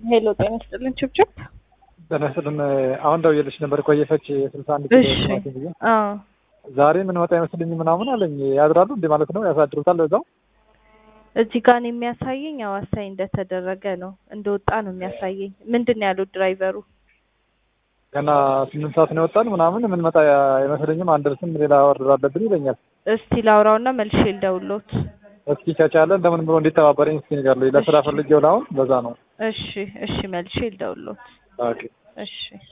ሄሎ ጤና ይስጥልን ችብችብ ጤና ይስጥልን። አሁን ደውዬልሽ ነበር ቆየፈች ስልሳ አንድ ኪሎ እሺ ቲማቲም ብዬ አዎ ዛሬ ምን መጣ አይመስልኝ ምናምን አለኝ። ያድራሉ እንዴ ማለት ነው? ያሳድሩታል እዛው? እዚህ ጋር ነው የሚያሳየኝ አዋሳኝ እንደተደረገ ነው እንደወጣ ነው የሚያሳየኝ ምንድን ነው ያሉት ድራይቨሩ ገና ስምንት ሰዓት ነው የወጣን ምናምን ምን መጣ አይመስለኝም። አንደርስም ሌላ ኦርደር አለብን ይለኛል። እስቲ ላውራውና መልሼ ልደውልዎት እስኪ ከቻለ እንደምን ብሎ እንዲተባበረኝ እስኪ ንገርልኝ። ለስራ ፈልጌው ለአሁን በዛ ነው። እሺ እሺ መልሼ ልደውልዎት ኦኬ እሺ